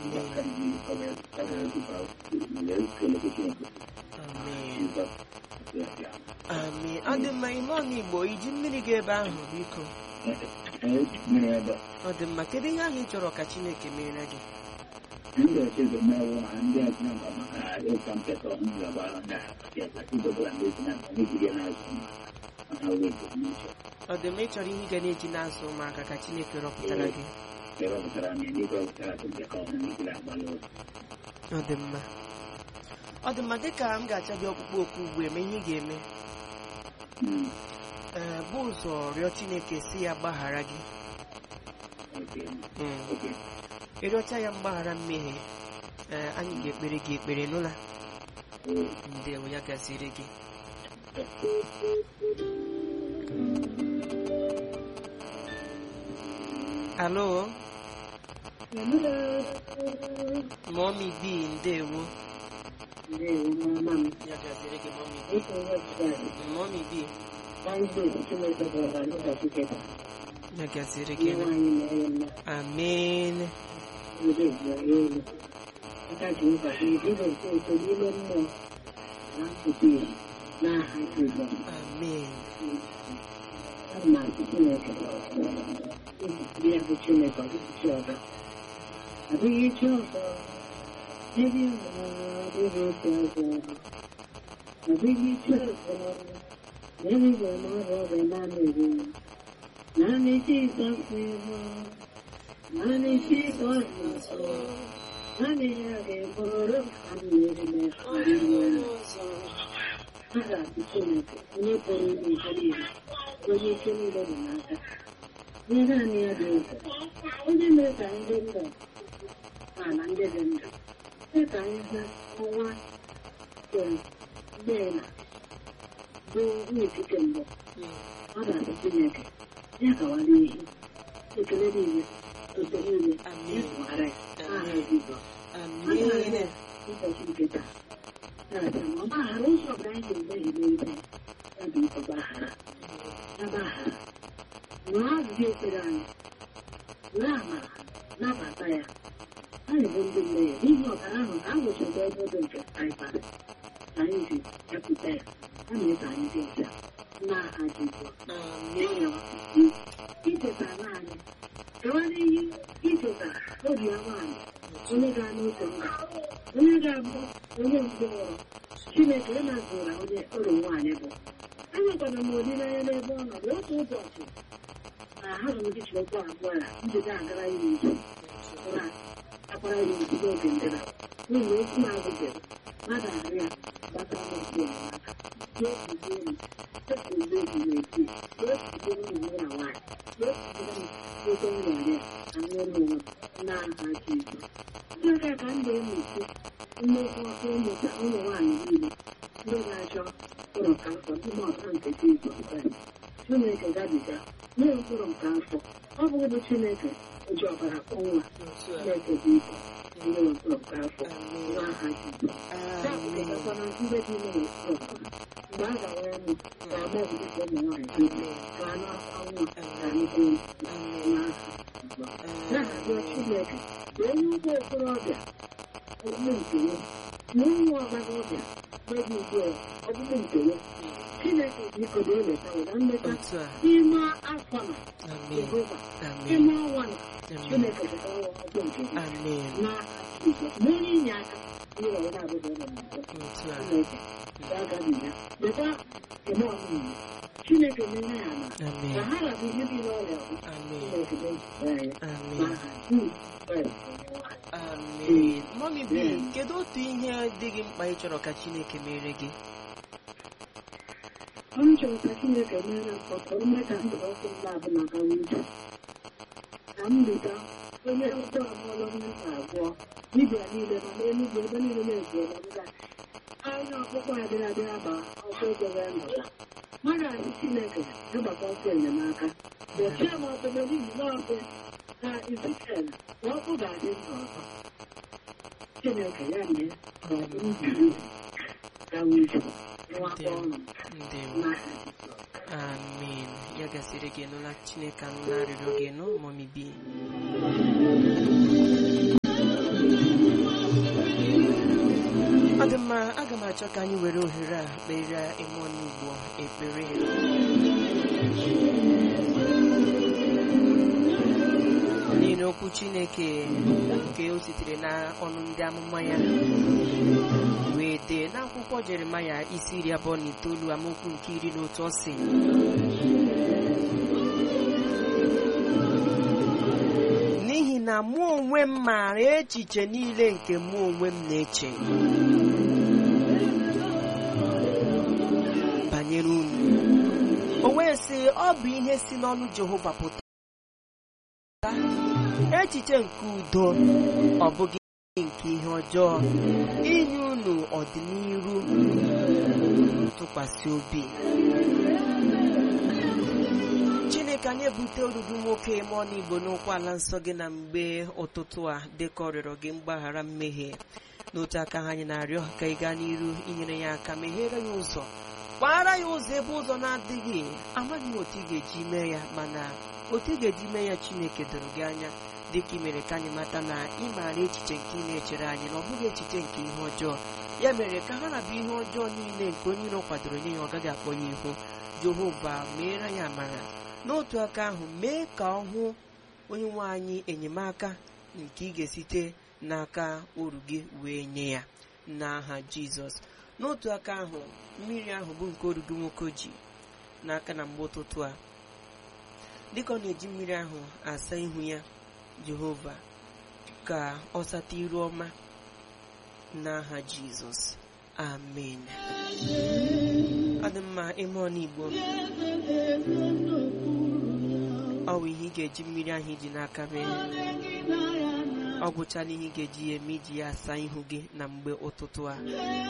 Amen. Ọ dị mma ime ọnụ Igbo iji mmiri ga ebe ahụ biko. Ọ dị mma kedu ihe ahụ ị chọrọ ka Chineke mere gị? Ọ dị mma ị chọrọ ihe ị ga na-eji na-azụ ụmụaka ka Chineke rọpụtara gị. Ọ dị mma. Ọ dị mma dịka m ga-acha gị ọkpụkpọ oku ugbu eme ihe ị ga-eme. Ee, bụ ụzọ rịọ Chineke si ya gbaghara gị. Mm. ịrịọcha ya mgbaghara mmehie ee anyị ga-ekpere gị ekpere n'ụla ndewo ya gaziri gị alo mọmi bi ndewo ya gaziri gị mọmi bi mọmi bi ya gaziri gị amen amen adịghị chi ọzọ ebe adịghị otu ọzọ adịghị chi ọzọ ebe ga-arụ ọrụ naanị eri naanị Jizọs ihu naanị Jizọs nsọ naanị ya ga-eburu ka m nyere m ọzọ a ga-abụ Chineke onye pụrụ ime ihe niile onye ike niile dị n'aka ihe naanị ya dị ụzọ onye mere ka ndị ndụ ma na ndị dị ndụ mee ka anyị hụ ọnwa nke ndị na bụ n'etiti mbụ ọ ga-abụ Chineke ya gawa n'ihi ekele niile otu niile ya tụghara ya aha Jizọs amen ụbọchị nke taa na-abịa ma ọ gbaghara ụzọ ọbụla anyị ga-emehie megide ya bụ ike gbaghara ya gbaghara nụọ ajụjụ ekpere anyị were amara nabata ya anyị bụ ndị mmehie n'ihi ọbara ahụ ka a nwụchiri ebe dị nke anyị bara ka anyị ji bịakwute ya a mee ka anyị dị ọcha n'aha Jizọs amen ichetara anyị gawa n'ihi icheta obi ya nwaanyị onye ga n'otu mba onye ga-abụ onye mbụ nwụrụ Chineke ịmazụra onye ụlọ nwaanyị bụ enwekwara m olileanya n'ebe ọ nọ na otu ụbọchị na ahụrụ m dị Chineke abụọ ya njide agara ya n'uju na akwara ya n'uju n'oge ndịna n'ihi na okwu na-agụgere mmadụ ahụ ya gbata n'okwu ya n'aka n'otuzi elu otuzi eji na-eti n'otuzi ụmụ na nwaanyị n'otuzi oke nwere anụ ụlọ n'aha Jizọs ndị ọrịa ka m ga-emechi mmekọ ịmụta ụmụ nwaanyị niile ndị na-achọ ụlọ ka afọ n'ime ọta nke Jizọs Kraịst Chineke gabiga nye mkpụrụ nke afọ ọ bụ ụdị Chineke oji ọbara ọnwa Chineke bụ ike nye mkpụrụ nke afọ n'aha Jizọs amen na ndị dị ime n'okpuru mgbe a gawa ọnụ ga-agba ọbụdịka ụmụ nwaanyị niile ka anụ anwụ na nnukwu n'aha Jizọs na-arịọ Chineke ka onye ụgbọ okorobịa ọbụbụ nke ya na ụmụ ọgbaraọbịa mmadụ ugbu a ọbụbụ nke ya Chineke biko na-eleta were nleta otu a n'ime afọ na amen Jehova amen n'ime ọnwa na amen Chineke chetara ọgbọ nke gị amen n'aha Jizọs na onye inye aka ihe ọbụla na-abụghị ụlọ mbụ otu a Chineke ga-agabi ya lekwa eme ọmụmụ Chineke menye ya ama ka amen ha rabụ ihe dị n'ọrịa bụ amen Chineke na-ejide anyị amen n'aha Jizọs Kraịst onye nwe anyị. amen mọmi bi kedu otu ihe dị gị mkpa ị chọrọ ka Chineke mere gị ọ chọrọ ka Chineke mere mkpọtụrụ mme ka ndụ ọkụ m na-abụ maka nwunye ka m bita onye ụjọ amụọla mmiri abụọ dibịa niile ma n'enugwu ebe niile na-ezuola nga anya ọkpụkpọ adịghị adịghị aba ọkụ ego ya nọla mmadụ asị Chineke ịgbakọ ọkụ enyemaka dochie m ọkụ n'ihi na ọkụ na Ezikiel na ọkụ ga-adị ndụ ọzọ Chineke ya mee ka ọ bụ mbiri gawa ije nwakọ ọnụ ndewo n'aha Jizọs amen ya gasịrị gị nụla Chineke anụla arịrịọ gị nụ mọmi bi na-achọ ka anyị were ohere a kpere ime n'ugbo ekpere n'ihi na okwu chineke nke o sitere n'ọnụ ndị amụma ya wee dee n'akwụkwọ jeremaya isi iri abụọ na itoolu amaokwu nke iri na otu ọ sị n'ihi na mụ onwe m maara echiche niile nke mụ onwe m na-eche banyere unu o wee sị ọ bụ ihe si n'ọnụ jehova pụta echiche nke udo ọ bụghị nke ihe ọjọọ inye unu ọdịnihu tụkwasị obi chineke anyị ebute oruru nwoke mụọ n'igbo n'ụkwụ ala nsọ gị na mgbe ụtụtụ a dịka ọ rịọrọ gị mgbaghara mmehie n'otu aka ha anyị na-arịọ ka ị gaa n'iru inyere ya aka meghere ya ụzọ kpaara ya ụzọ ebe ụzọ na-adịghị amaghị m otu ị ga-eji mee ya mana otu ị ga-eji mee ya chineke doro gị anya dịka ị mere ka anyị mata na ị maara echiche nke ị na-echere anyị na ọ bụghị echiche nke ihe ọjọọ ya mere ka ha na-abụ ihe ọjọọ niile nke onye iro kwadoro nye ya ọ gaghị akpọ ya ihu jehova meere ya amara n'otu aka ahụ mee ka ọ hụ onye nwe anyị enyemaka nke ị ga-esite n'aka oru gị wee nye ya n'aha jizọs n'otu aka ahụ mmiri ahụ bụ nke oru gị nwoke ji n'aka na mgbe ụtụtụ a dịka ọ na-eji mmiri ahụ asa ihu ya jehova ka ọ sata iru ọma n'aha jizọs amen ọ dị mma ime ọnigbo ọ bụ ihe ị ga-eji mmiri ahụ iji n'aka mee ọ gwụchala ihe ị ga-eji ya eme iji ya asa ihu gị na mgbe ụtụtụ a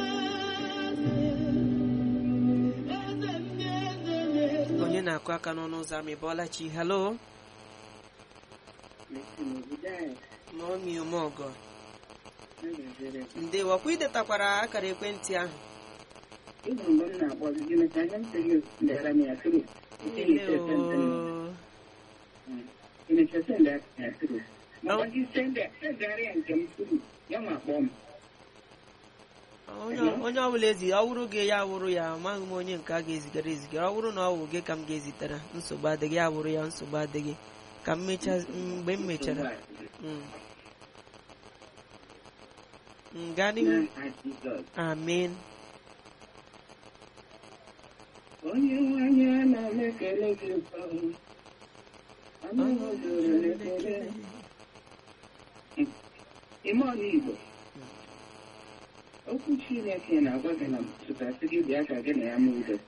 onye na-akụ aka n'ọnụ ụzọ ama ịbọọla chi halo maomi umeọgọ ndewo ọkwa idetakwara akara ekwentị ahụ Ịhụ mgbe m na-akpọ gị mechaa anya m sị gị lere m ya tụrụ Ndewo. Imecha sende ya tụrụ makwa gị sende sendegharị ya nke m tụrụ ya ma kpọọ m onye onye ọbụla ezi ọ wụrụ gị ya wụrụ ya amaghị m onye nke a ga-ezigara ezigara ọ wụrụ na ọ wụ gị ka m ga-ezitere nsogbu adịghị ya wụrụ ya nsogbu adịghị ka m mecha mgbe m mechara Mm. Mm, gaa n'ihu N'aha Jizọs. amen onye nwanyị a na-ekele gị ụtọ anaghị ozoro n'ekele ime ọnụ igbo okwu chineke na-agwa gị na tụtasị gị bịa ka gị na ya mee udo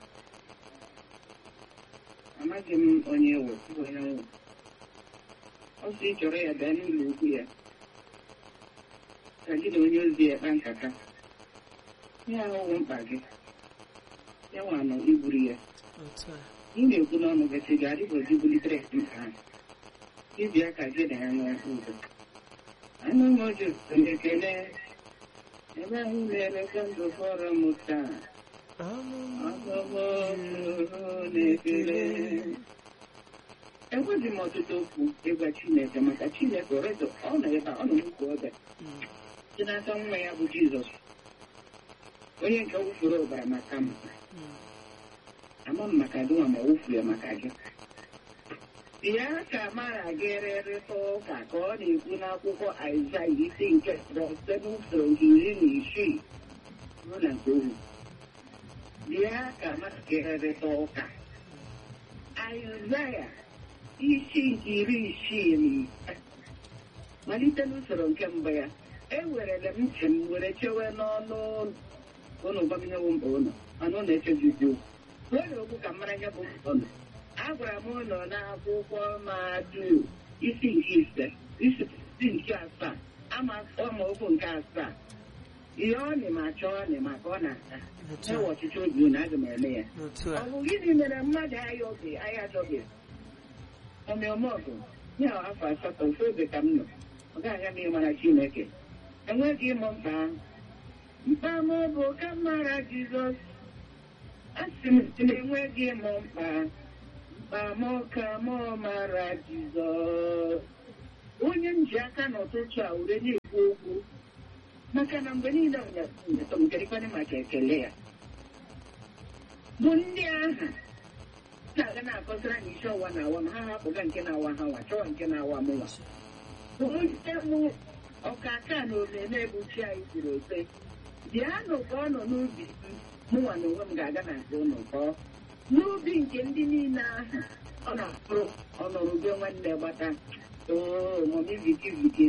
amaghị m onye ewu onye nwụ ọ sị ị chọrọ ya bịa n'ụlọ ukwu ya ka gị na onye ozi ya kpa nkata ya ahụhụ mkpa gị ya nwa nọ igburu ya otu a ị na-ekwu n'ọnụ gị sị ga-adịgozi bulitere mkpa ahụ ịbịa ka gị na ya nwee udo anụ m oji ekele ebe anyị na-emeka ndụ fọrọ m taa ọgọgọ na-ekele enweghị m ọtụtụ okwu ịgwa chineke maka chineke ọrịa ọ nọ ebe a ọ nọ n'ukwu ọbịa Mm. dị n'aka nwa ya bụ jizọs onye nke wụfuru ọbara maka m Mm. ama m maka gị nwa ma wụfu ya maka gị ya ka mara gị rịrịta ụka ka ọ na-ekwu n'akwụkwọ aịzaya isi nke site n'usoro nke iri na isii ruo na nke ohu bịa ka mara gị rịrịta ụka aịzaya isi nke iri isii na ise malite n'usoro nke mbụ ya ewerele m ntị m were chewe n'ọnụ ụlọ ụnụ gbaminyewo mkpa ụlọ mana ụlọ echezizi okwu nwere okwu ka mmara ya bụ mkpa ụlọ agwara m ụlọ n'akwụkwọ madu isi nke ise isi nke asaa ama amaokwu nke asaa ihe ọ na ma chọọ ọ ma ka ọ na-ata otu ewe a ọchịchị obi unu aga m eme ya otu ọ a bụ gịnị mere mmadụ ayọghị anya achọghị ọmịọmọgụ ya afọ asatọ ofe ebe ka m nọ ọ gaghị ama ịmara chineke enweghị ịmụ mkpa ahụ mkpa m bụ ka m mara jizọs asị m sị na enweghị ịmụ mkpa mkpa m ka m mara jizọs onye m ji aka n'ụtụtụ a were na-ekwu okwu maka na mgbe niile nyetomgerikwana maka ekele ya bụ ndị ahụ na-aga na-akọsara na isi ọwa na awa ma ha hapụga nke na-awa ha nwa chọwa nke na-awa mụnwa onye mụ ọkaka na omeme ebuchi anyị siri ote bịanụ ka ọ nọ n'ubi m mụnwa na onwe m ga-aga na nke ụlọ kọọ n'ubi nke ndị niile ahụ ọ na-akpụrụ ọnọrụ be nwanne gbata oo mọmi viki viki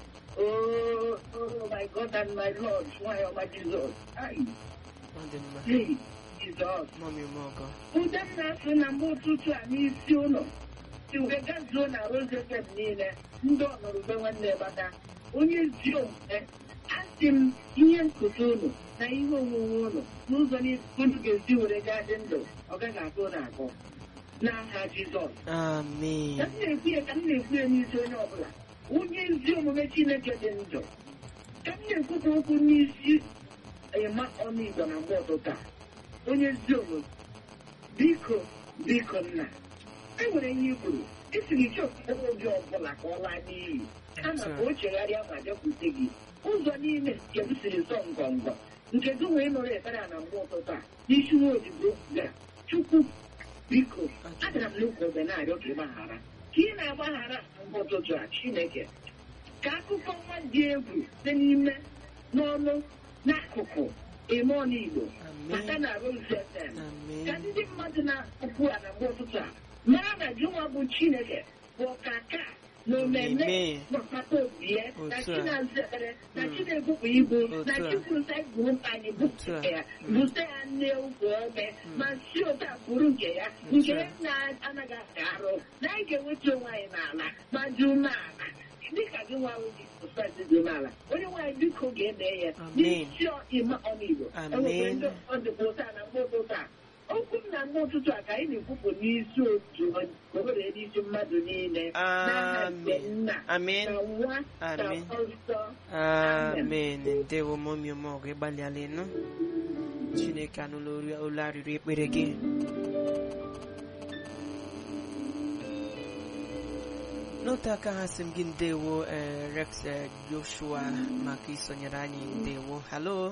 Oh, oh my God and my Lord, nwanyị ọma Jizọs. Ai, ọ dị mma hey, Jizọs. mọmi mọgọ Ude m na-asụ na mgbe ụtụtụ a n'isi ụlọ si wee gazuo na Rosefem niile ndị ọnọrụbe nwanne gbata onye ezi omume asị m ihe nkụta ụlọ na ihe onwunwe ụlọ n'ụzọ niile unu ga-esi were gaa dị ndụ ọ gaghị akụ na akụ n'aha Jizọs amen ka m na-ekwu ya ka m na-ekwu ya n'isi onye ọbụla onye ezi omume Chineke dị ndụ ka m na-ekwupụ okwu n'isi ịma ọnụ Igbo na mgbe ụtụtụ a onye ezi omume biko biko nna e nwere ihe i kwuru esiri chọpụta oge ọbụla ka ọ laa n'iyi kama ka o chegharịa ma bịakwute gị ụzọ niile nke m siri sọ ngọngọ nke gị wee nọrọ ekpere a na mgbe ụtụtụ a n'isi nwa odibo gara chukwu biko agara m n'ụkwụ obe na-arịọ ka ị gbaghara ka ị na-agbaghara mgbe ụtụtụ a chineke ka akụkọ nwa dị egwu dị n'ime n'ọnụ n'akụkụ ime ọnụ igbo maka amen na Rose FM ka amen ndị mmadụ na-akpụ a na mgbe ụtụtụ a mara na jụnwa bụ chineke bụ ọkaka na omeme Amen. gbakọta obi ya na Otu a. chinaza ekpere na Mm. chinebupụ ibu na Otu a. chikwusa igwu mkpa anyị bupụ Otu a. ya Mm. bute ya nne ukwu ome Mm. ma si otu a bụrụ nke ya Otu nke a. ya na-anaghị aka arụ na anyị ga-enweta onwe anyị n'ala ma dị umeala dịka gị nwa ahụ dị sosaieti dị umeala onye nwaanyị biko ga-eme ya Amen. n'isi ime ọnụ igbo Amen. enwere ndị ọ dịkwa ụta na mgbe ụtụtụ a okwu m na mgbe ụtụtụ a ka anyị na-ekwupụ n'isi otu ka o were n'isi mmadụ niile n'aha nke amen nna amen na nwa na Amen. ọzọ amen ndewo mọmi mọgọ ịgbalịala ịnụ chineke anụla olu- olu arịrị ekpere gị n'otu aka ha sị m gị ndewo eh, rex eh, joshua maka isonyere anyị ndewo halo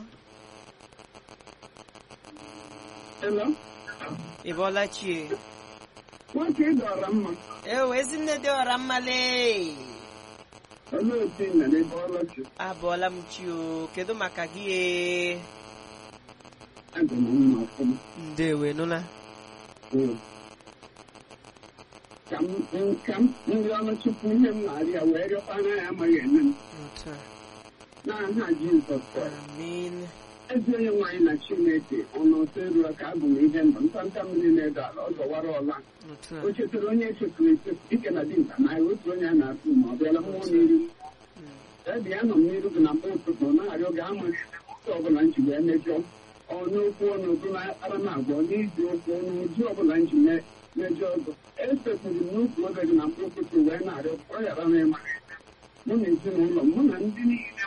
Hello? ị bọọla chie nwoke ị dọrọ mma ewe ezinne dị ọra mmale olee otu ị nọ n'ebe ọlọchị abọọla m chi o kedu maka gị e? adị m mma ọfụma ndewe nụla Mm. ka m m- ka m ndị ọnụ tupu ihe m na-arịa wee rịọkwana ya amaghị eme m otu a n'aha Jizọs Kraịst amen ezi onye nwaanyị na Chineke ọnụ ọsọ eruru ka abụ m ihe mbụ ntanta mmiri na-edo ala ọ zọwara ọla otu a o chetara onye echefuru echefu ike na dinta na otu onye a na-atụ ma ọ bịala mmụọ n'iru Mm. ebe ya nọ m n'iru gị na mgbe ụtụtụ na-arịọ gị ama ụzọ ọbụla m ji wee mejọ ọnụ okwu ọnụ ụdụ na akpara m agwọ n'iji okwu ọnụ ụdị ọbụla m ji me- mejọ ọgụ esepụrụ m n'ukwu oge gị na mgbe ụtụtụ wee na-arịọ ka ọ ghara m ịma mụ na ezinụlọ m mụ na ndị niile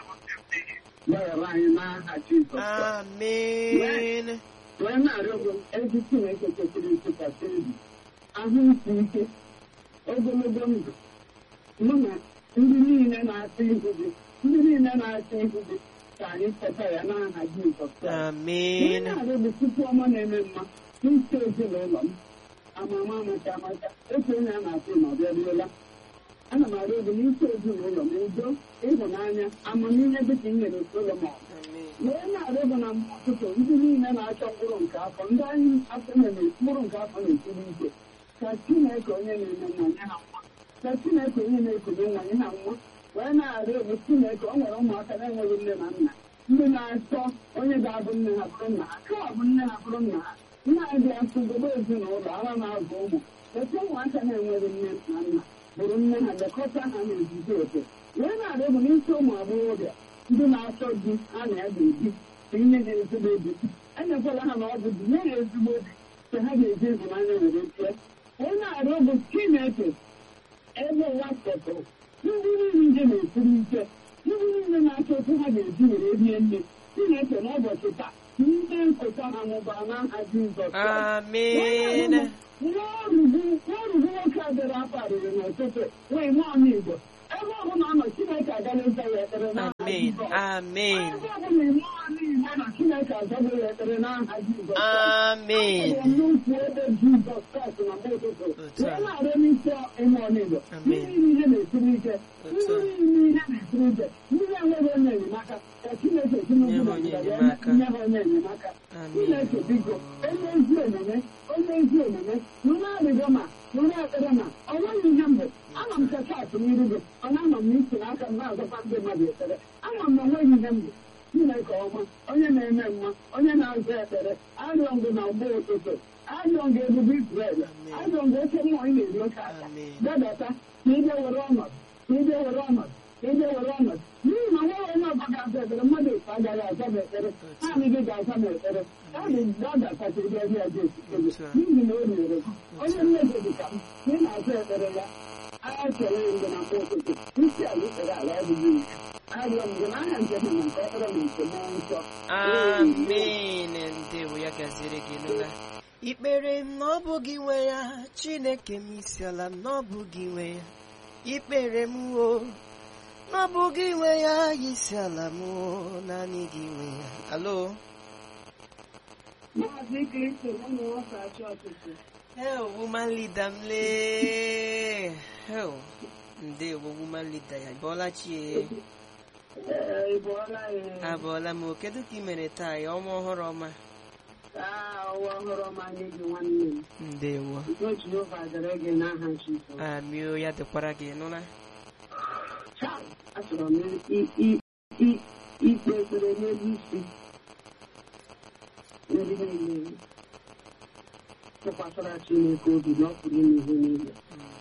gbaghara anyị n'aha Jizọs Kraịst. amen wee na-arịọ gị ezi Chineke kwesịrị ntụkwasị obi ahụ isi ike ogologo ndụ mụ na ndị niile na-atụ ihu gị ndị niile na-atụ ihu gị ka anyị cheta ya n'aha Jizọs Kraịst. Ihe amen na-arịọ bụ tupu ọma na-eme mma n'isi ezinụlọ m amama amacha amacha otu onye a na-atụ ma ọ bịaruola ana m arịọ gị n'isi ezinụlọ m udo ịhụnanya amamihe dịka i nyere Solomọn amen wee na-arịọ gị na mgbe ụtụtụ ndị niile na-achọ mkpụrụ nke afọ ndị anyị afọ na-eme mkpụrụ nke afọ na-esiri ike ka Chineke onye na-eme nwa nye ha nwa ka Chineke onye na-ekunye nwa nye ha nwa wee na-arịọ gị Chineke o nwere ụmụaka na-enweghị nne na nna ndị na-achọ onye ga-abụ nne ha bụrụ nna ha ka ọ bụ nne ha bụrụ nna ha nna ha dị asụ gobe ezinụlọ ara na-azụ ụmụ etu ụmụaka na-enweghị nne na nna bụrụ nne ha lekọta ha n'ozuzu oke wee na-arịọ gị n'isi ụmụ agbọghọbịa ndị na-achọ di ha na ya ga-ebi ka inye ha ezigbo di enyekwala ha na ọ bụ di nye ha ezigbo di ka ha ga-eji ịhụnanya were tie wee na-arịọ bụ Chineke ebe ụwa setụrụ ndị niile nje na-esiri ike ndị niile na-achọ otu ha ga-eji were rie nne Chineke n'ụbọchị taa ndị nkụta ha mụbara n'aha Jizọs Kraịst. amen nwa ọrụgbu nwa ọrụgbu nwoke a bịara akparịrị n'ụtụtụ nwee nwaanyị Igbo ebe ọbụla ọ nọ Chineke agaghị ya ekpere n'aha amen Jizọs. amen Ebe ọbụla ime ọnụ Igbo na Chineke azaghị ya ekpere n'aha Jizọs. amen Ọ bụ nnukwu ebe Jizọs Kraịst na mgbe ụtụtụ. Otu a. Wee na-arịọ n'isi ime ọnụ Igbo. Amen. Ndị niile na-esiri ike. Otu a. Ndị niile na-esiri ike. Ndị enweghị onye enyemaka. Ka Chineke si Nye ha n'ugwu onye na ndịda ya enyemaka. nye ha onye enyemaka. Chineke biko onye ezi omume onye ezi omume nụrụ arịrịọ ma nụrụ ekpere ma ọ nweghị ihe mbụ ama m ka chaatị n'iru gị ọ na-ama m n'isi n'aka m na-azọkwa ndị mmadụ ekpere ama m na onweghị ihe mbụ Chineke ọma onye na-eme mma onye na-aza ekpere arịọ ngụ na mgbe ụtụtụ arịọ ngụ ebube Izrel arịọ ngụ oke mmụọ ị na-eri oke aka Amen. dadata ka ị bịa were ọnọdụ ka ị bịa were ọnọdụ ka ị bịa were ọnọdụ n'ihi na nwa onye ọzọ ga-aza ekpere mmadụ efu agaghị aza m ekpere naanị gị ga-aza m ekpere ọ dị dadatacha ị bịa bịa esite gị n'ihi na o nyere gị onye nne gị dị ka m ka ị na-aza ekpere ya agha chere ngị na mgbe ụtụtụ isi ala ikpere ala adịghị ike arịọ m gị n'aha njem na nke ekpere na nke mmụọ nsọ amen ndewo ya gaziri gị nụla ikpere m na ọ bụ gị nwe ya chineke m isi ala m na ọ bụ gị nwe ya ikpere m o na ọ bụ gị nwe ya isi ala m o naanị gị nwe ya alo maazị kristo ụmụ nwoke achị ọtụtụ hel woman leader m lee hel ndewo woman leader ya bọọla chie ee ị bụọla ya abọọla m o kedu ka ị mere taa ya ọnwa ọhụrụ ọma taa ọwa ọhụrụ ọma nye gị nwanne m ndewo udo jehova dịrị gị n'aha jizọs amio ya dịkwara gị nụla Chai, achọrọ m i- i- i- ikpe ekpere n'elu isi ndị niile tụkwasịra Chineke obi na ọ pụrụ ime ihe niile.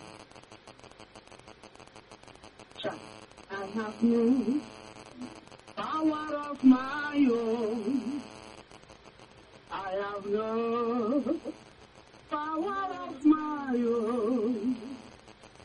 Chai, I have no power of my own. I have no power of my own.